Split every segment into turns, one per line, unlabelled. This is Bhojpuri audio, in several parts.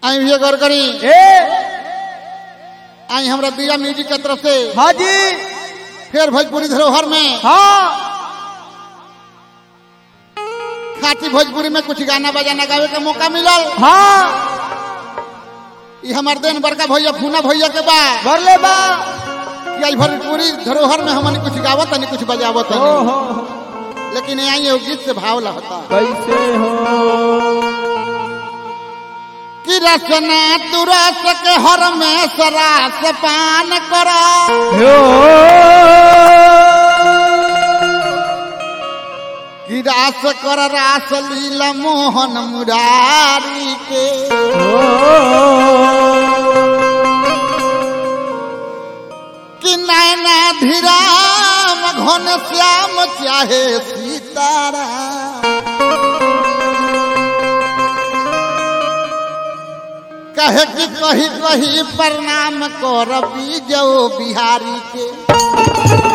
आई भैया गौर करी
ए
आई हमरा दिया म्यूजिक के तरफ से
हाँ जी
फिर भोजपुरी धरोहर में
हाँ
खाटी भोजपुरी में कुछ गाना बजाना गावे का मौका मिलल
हाँ
ई हमार देन बड़का भैया फूना भैया के बा
बरले बा
कि आई भोजपुरी धरोहर में हमन कुछ गावत तनी कुछ बजावत
ओ
तनी
हो
लेकिन आई एगो गीत से भाव लगता
कैसे हो
कि रसना तू रस के हर में सरास पान करा
हो
कि रास कर रास लीला मोहन मुरारी के कि नैना धीराम घन श्याम चाहे सीतारा कहे कि कही कही प्रणाम कर बीजो बिहारी के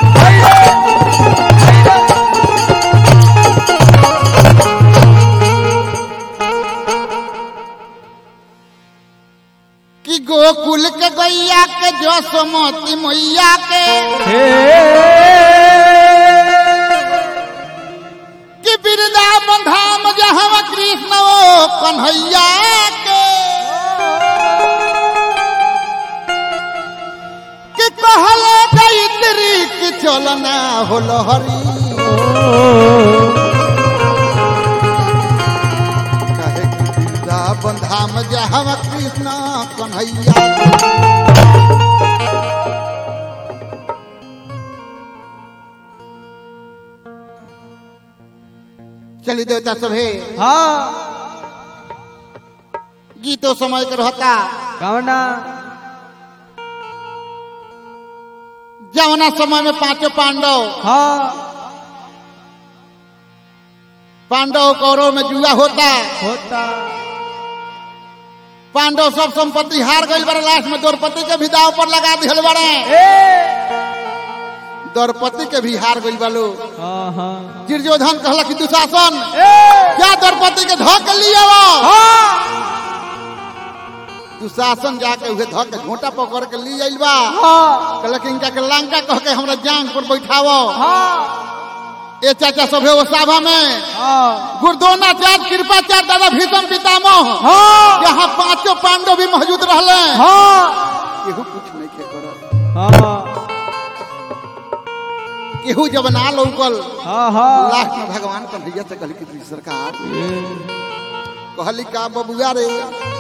कि गोकुल के गैया के जसमती मैया के कि वृंदावन धाम जहाँ कृष्ण ओ कन्हैया के कि कहले गायत्री कि चलना होल हरी कहे कि वृंदावन धाम जहाँ कृष्ण कन्हैया के। चली देवता सभे
हाँ
गीतो समय के रहता
कवना
जवना समय में पांचों पांडव
हाँ
पांडव कौरव में जुआ होता
होता
पांडव सब संपत्ति हार गई बड़े लास्ट में द्रौपदी के भी दाव पर लगा दिल बड़े
ए
द्रौपदी के भी हार गई बालो
हाँ हाँ
दुर्योधन कहला कि दुशासन
ए
क्या द्रौपदी के धो के लिए
हाँ
दुशासन जाके उहे धो के घोटा पकड़ के लिए आइल बा
हाँ
कहला कि इनका के लंका कह के हमरा जांग पर बैठावो
हाँ
ए चाचा सभे वो सभा में
हाँ
गुरुद्रोणाचार्य कृपाचार्य दादा भीषम पितामह
हाँ
यहाँ पांचों पांडव भी मौजूद रहले
हाँ
केहू कुछ नहीं खे करत
हाँ
केहू जब ना लौकल
हाँ हाँ
लास्ट में भगवान कन्हैया से कहली कि सरकार कहली का बबुआ रे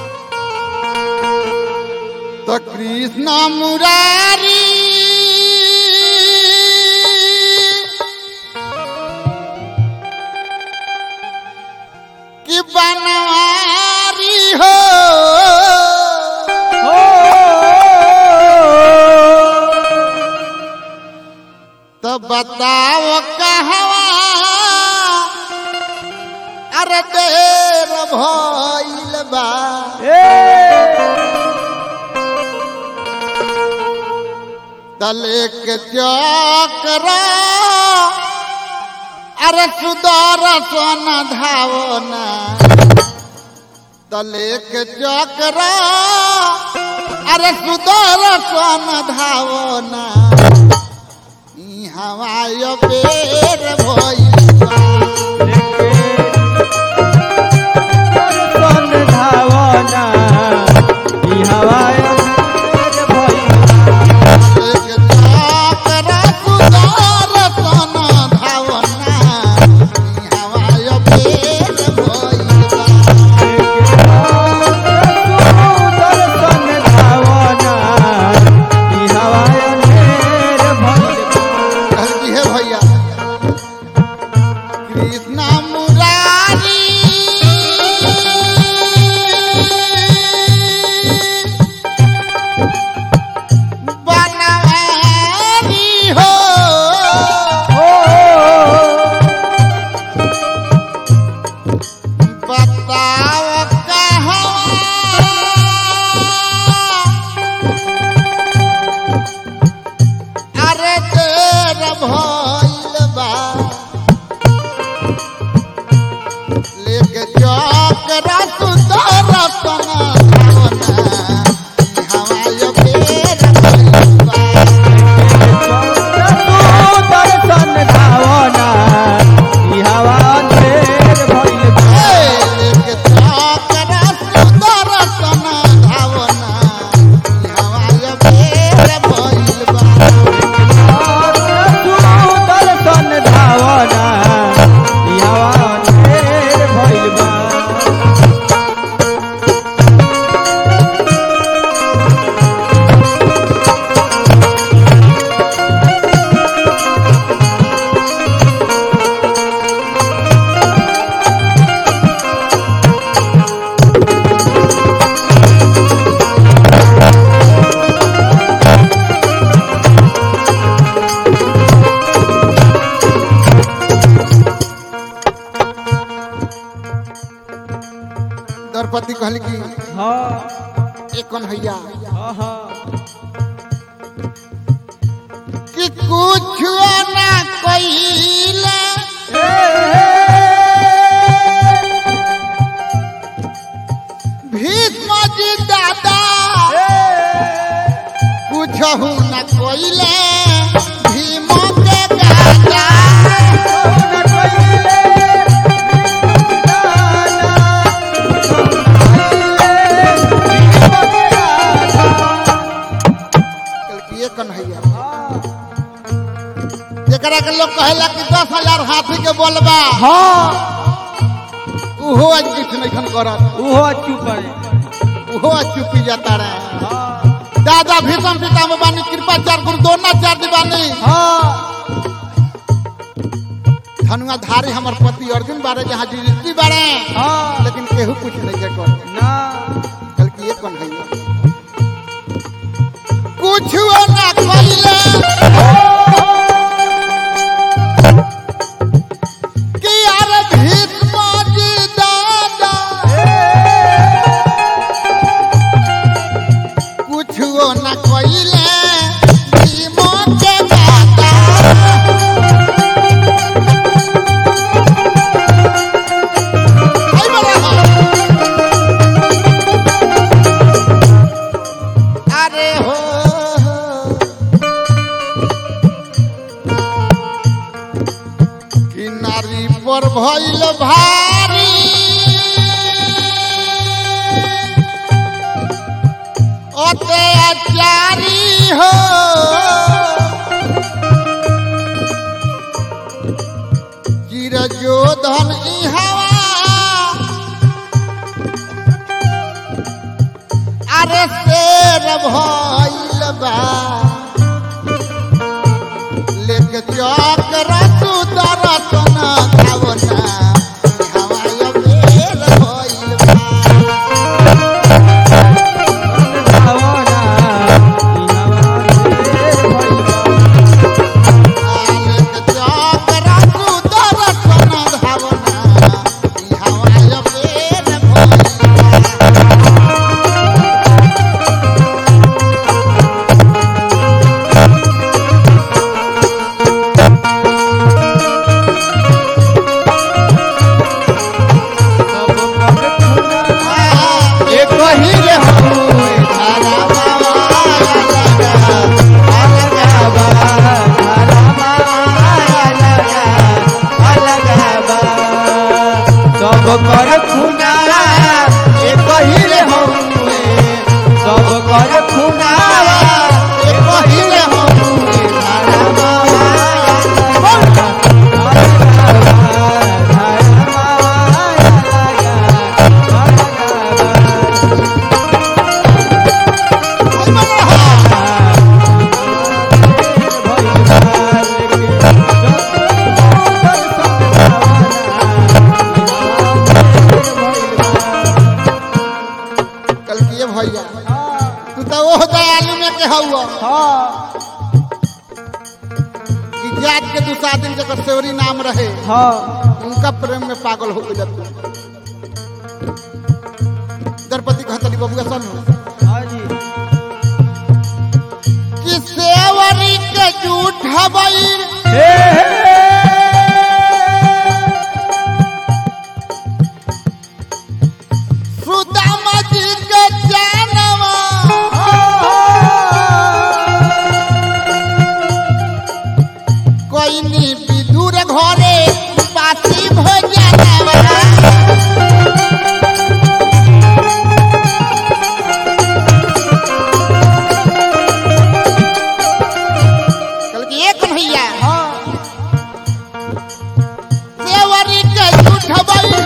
तो कृष्ण मुरारी कि बनवारी हो तो बताओ कहवा अरे देर भइल बा तले के चक्र अरे सुदर सोन धावना तले के चक्र अरे सुदर सोन धावना ई हवाय बेर भइल बा कृष्ण मुरारी बनवारी हो बताओ कहवा अरे देर भइल बा लेके चौक रस दरसन कन्हैया
हाँ हाँ
कि कुछ ना कइले भीष्म जी दादा कुछ न कइले भीम के दादा ये कन्हैया जेकरा के लोग कहेला कि दस हजार हाथी के बोलबा
हाँ
उहो आज किछ नहीं करत
उहो चुप है
उहो आज चुपी जाता रहे
हाँ
दादा भीषम पितामह बानी कृपाचार्य गुरु द्रोणाचार्य बानी
हाँ
धनुआधारी हमर पति अर्जुन बारे जहाँ युधिष्ठिर बारे
हाँ
लेकिन केहू कुछ नहीं के कर
ना
कल की ये कौन है कुछ ना कइले कि यार भीष्म जी दादा कुछ ना कइले भीम के दादा आई बड़ा अरे हो कि नारी पर भइल भारी अत्याचारी हो चिर जोधन ई हवा अरे शेर भइल बा लेके चौक रसू दरतन खावना हवाय बेर भइल बा लेके चौक रसू दरतन खावना हवाय बेर भइल बा एक ही रे हुए धारा बाबा लगा अलगा
सब कर खुना एक ही रे हउए सब कर खुना
एक ही रे हुए धारा कल किए भैया तू तो वो दयालु में के हुआ कि जात के दूसरा दिन जकर सेवरी नाम रहे उनका प्रेम में पागल हो गया तू द्रौपदी कहतली बबुआ सन कि सेवरी के झूठ हबैर सुदामा जी के जानवा कोई नी विदुर घरे पासी भोजनवा कल की एक भैया सेवरी के झूठ हबैर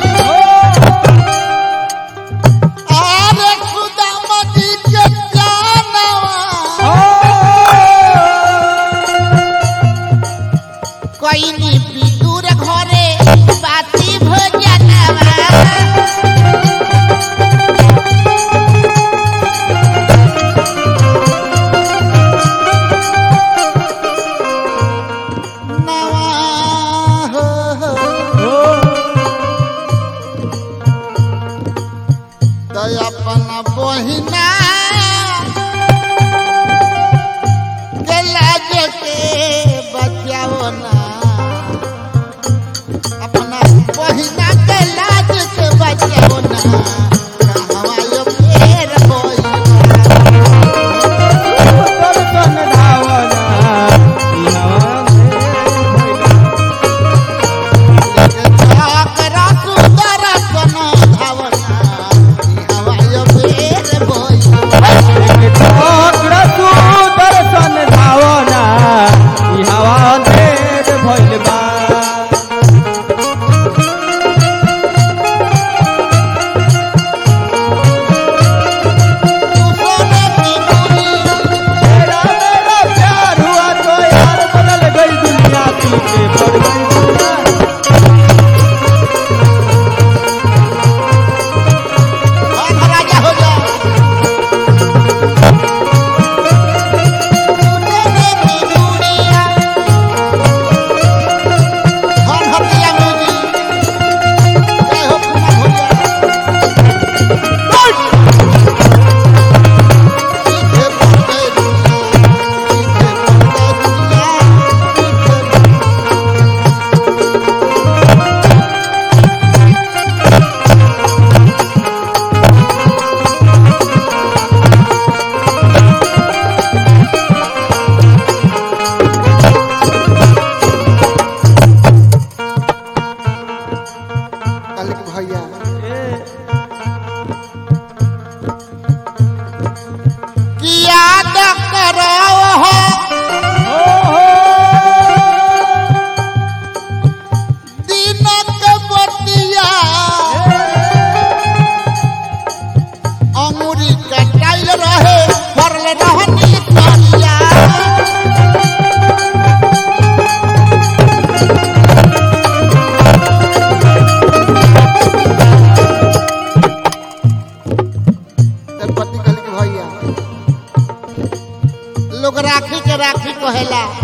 आरे सुदामा जी के जानवा कोई नी विदुर घरे पासी भोजनवा नवा हो हो तो अपन बहिना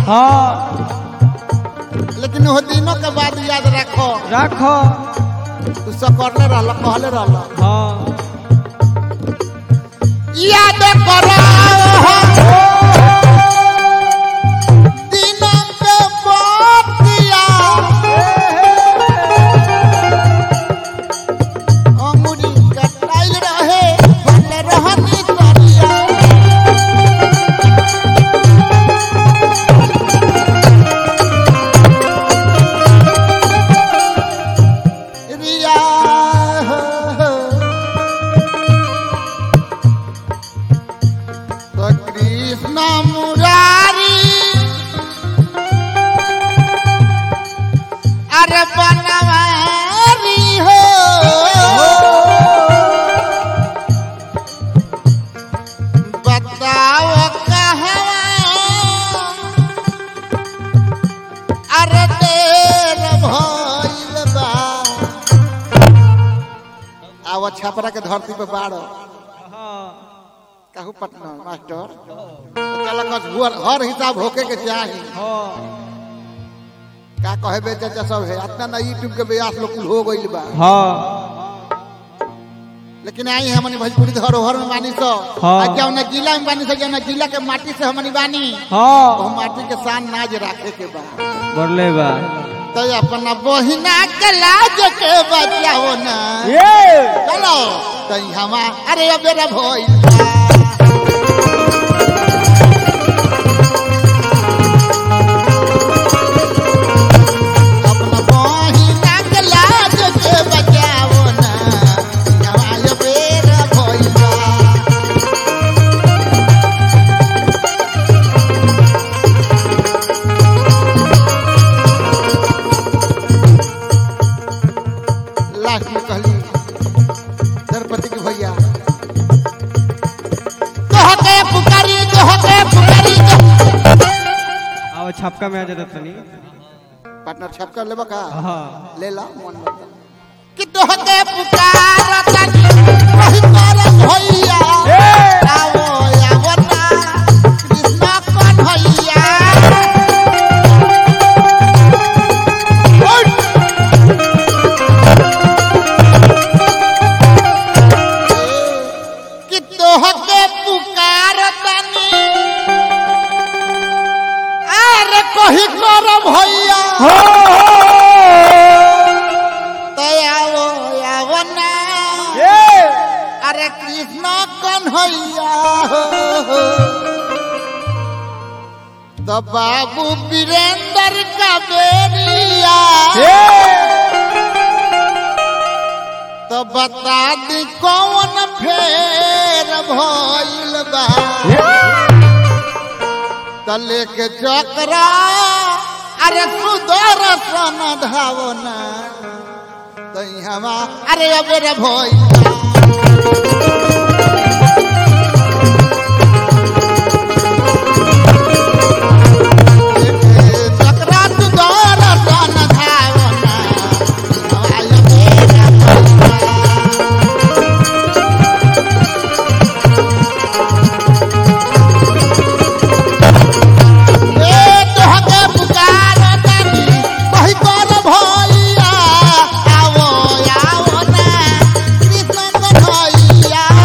हाँ
लेकिन वो दिनों के बाद याद रखो
रखो
तू सकरले रहल कहले रहल
हाँ
याद करो दिनों के बतिया अंगुरी कटाइल रहे भले रहनी तरिया रिया तो कृष्ण मुरारी अरे बनवारी हो बताओ कहाँ अरे देर भइल बा आव छपरा के धरती पे बाड़ो कहू पटना मास्टर चल कस हुअर हर हिसाब होके के चाही
हाँ
का कहे बे चाचा सब है इतना ना यूट्यूब के ब्यास लोग कुल हो गइल बा
हाँ
लेकिन आई हमनी भोजपुरी धरोहर में बानी सो
हाँ।
आ जौन जिला में बानी सो जौन जिला के माटी से हमनी बानी
हाँ
वो माटी के शान नाज राखे के बा
बोले बा
तो अपना बहिना के लाज के बचाओ ना
ये
चलो तो हमा अरे अब मेरा भइल बा। अपना बहिना के लाज के बचाओ ना हमा अब मेरा भइल बा। लास्ट में कहली द्रौपदी के भैया कह के पुकारी कह के पुकारी
आओ छपका में आ जाता तनी
पार्टनर छप कर लेबा का
हाँ
ले ला मन में कि तोह के पुकार तनी कहि कर भैया आओ आओ ना कृष्ण कौन भैया उठ! कि तोह के पुकार तनी अरे कही कर भैया तो आओ आओ ना अरे कृष्ण कन्हैया हो तो बाबू वीरेंद्र का बेरिया तो बता दी कौन फेर भइल बा तले के चक्रा अरे सुदर्शन धावना तो हमा अरे अबेर भइल बा। चक्रा सुदर्शन धावना हमा अबेर भइल बा। ए तोहके पुकार तानी कहि कर भैया आवो आवो ना कृष्ण कन्हैया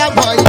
भैया